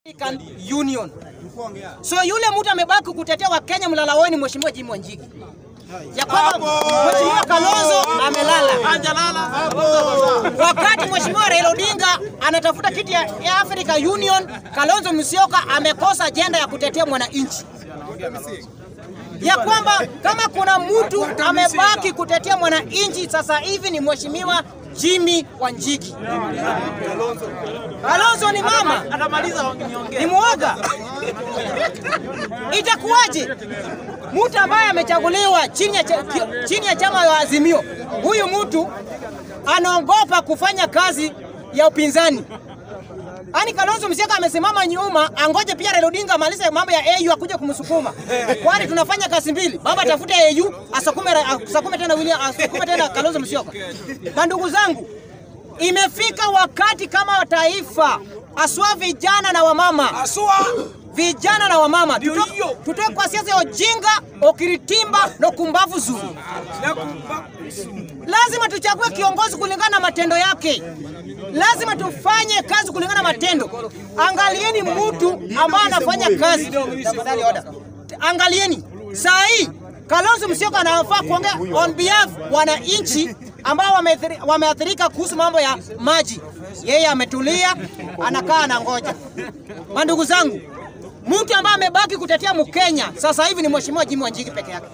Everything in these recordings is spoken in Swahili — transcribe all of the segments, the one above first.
African Union. So yule mtu amebaki kutetea Wakenya mlalaoni, Mheshimiwa Jimmy Wanjigi ya kwamba Mheshimiwa Kalonzo amelala, wakati Mheshimiwa Raila Odinga anatafuta kiti ya, ya Africa Union, Kalonzo Musyoka amekosa ajenda ya kutetea mwananchi ya kwamba kama kuna mtu amebaki kutetea mwananchi sasa hivi ni Mheshimiwa Jimmy Wanjigi. Kalonzo ni mama, ni mwoga. Itakuwaje mtu ambaye amechaguliwa chini ya, cha, chini ya chama ya Azimio, huyu mtu anaogopa kufanya kazi ya upinzani? Ani Kalonzo Musyoka amesimama nyuma, angoje pia Raila Odinga amalize mambo ya AU akuje kumsukuma. Kwani tunafanya kazi mbili, baba atafute AU asakume, asakume tena William, asakume tena Kalonzo Musyoka. Ndugu zangu, imefika wakati kama taifa, aswa vijana na wamama, Asua vijana na wamama, tutoke tuto kwa siasa ya ujinga, okiritimba na kumbavu zuru. na kumba Lazima tuchague kiongozi kulingana na matendo yake. Lazima tufanye kazi kulingana na matendo. Angalieni mtu ambaye anafanya kazi. Tafadhali oda. Angalieni saa hii Kalonzo Musyoka anafaa kuongea on behalf wananchi ambao wameathiri- wameathirika kuhusu mambo ya maji. Yeye ametulia, anakaa anangoja. Mandugu zangu, mtu ambaye amebaki kutetea Mkenya sasa hivi ni Mheshimiwa Jimmy Wanjigi peke yake.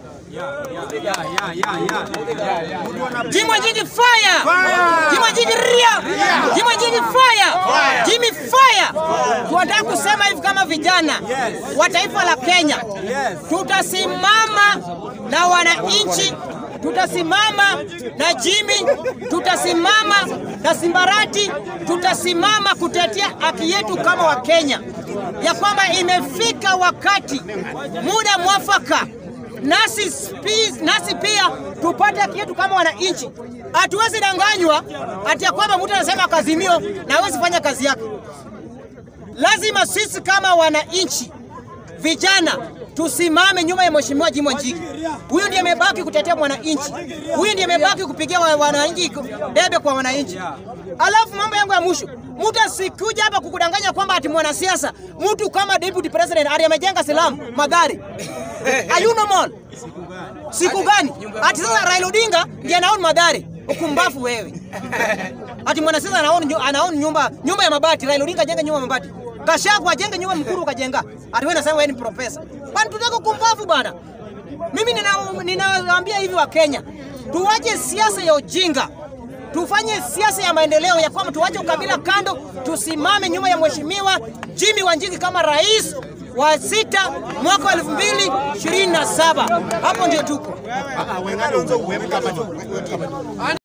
Jimmy Wanjigi fire! Jimmy Wanjigi ria! Jimmy Wanjigi fire! Jimmy fire! Tunataka kusema hivi kama vijana wa taifa la Kenya, tutasimama na wananchi, tutasimama na Jimmy, tutasimama na Simbarati, tutasimama kutetea haki yetu kama Wakenya, ya kwamba imefika wakati, muda mwafaka nasi, spi- nasi pia tupate haki yetu kama wananchi. Hatuwezi danganywa ati ya kwamba mtu anasema kazimio na hawezi fanya kazi yake. Lazima sisi kama wananchi vijana tusimame nyuma ya Mheshimiwa Jimmy Wanjigi. Huyu ndiye amebaki kutetea mwananchi, huyu ndiye amebaki kupigia wa- wananchi debe kwa wananchi. Alafu mambo yangu ya mwisho, mtu asikuja hapa kukudanganya kwamba ati mwanasiasa, mtu kama deputy president ali amejenga silamu magari ayuno mall siku gani? Ati sasa Raila Odinga ndiye anaona magari ukumbafu wewe. Ati mwanasiasa anaona nyu- anaona nyumba nyumba ya mabati, Raila Odinga ajenge nyumba ya mabati. Gachagua ajenge nyumba mkuru ukajenga. Ati wewe unasema wewe ni profesa. Bana tutaka kumbavu bana. Mimi nina- ninawaambia hivi wa Kenya, tuwache siasa ya ujinga. Tufanye siasa ya maendeleo ya kwamba tuwache ukabila kando, tusimame nyuma ya Mheshimiwa Jimmy Wanjigi kama rais wa sita mwaka wa 2027. Hapo ndio tuko.